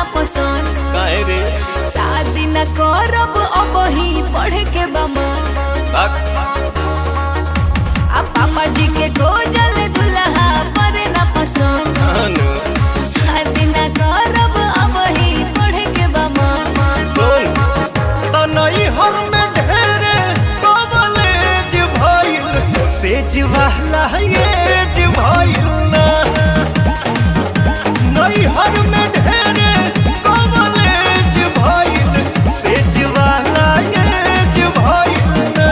पसंद काहे रे शादी न करब अब ही पढ़े के बमा बाक आ पापा जी के गोजल दुल्हा पर न पसंद अनु शादी न करब अब ही पढ़े के बमा सुन तनई हर में ढेरे कॉलेज भइल सेज वाला एज भइल ना नई हर में ढेरे कॉलेज भइल सेज वाला एज भइल ना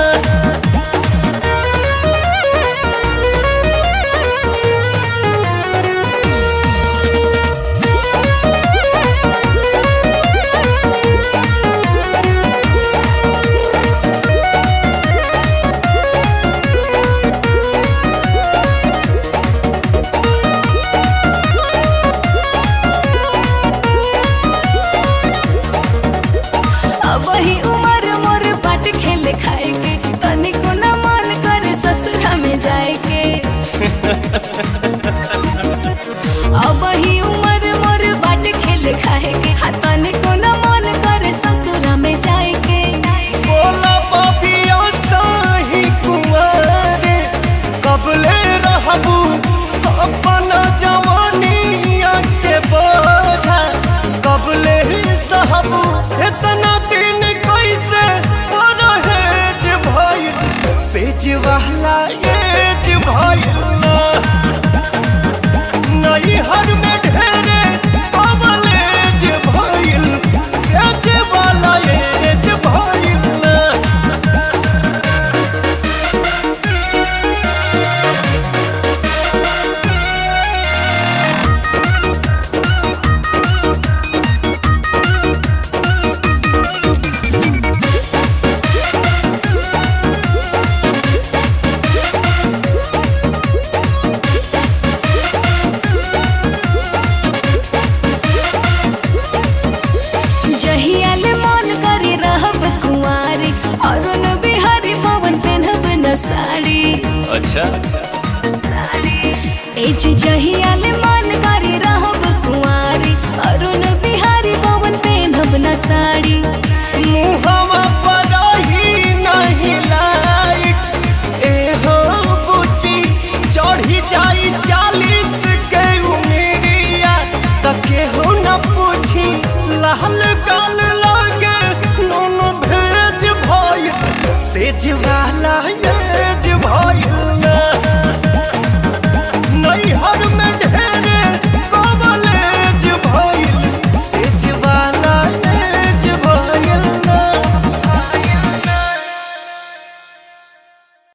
अब ही उम्र मोर बाट खेले खाए के तनिको न मन करे ससुरा में जाए के अब ही उम्र मोर बाट खेले खाए के हा तनिको न मन करे ससुरा में जाए के बोला बाबिया साही कुंवारे कबले रहबू अपना जवानिया के बोझा कबले ही सहबू इतना दिन कैसे परहेज भइल सेज वाला एज भइल ना नई हर में ढेरे कबलेज भइल सेज वाला एज भइल ना जहियाले मन करे रहब कुंवारी अरुण बिहारी पवन पेनहब न साड़ी अच्छा एज जहियाले मन करे रहब कुंवारी अरुण बिहारी पवन पेनहब न साड़ी मुहवा पर ही नहीं लाइट ए हो बुची चढ़ी जाई चालीस के उमेरिया तके हो न पूछी लाल गाल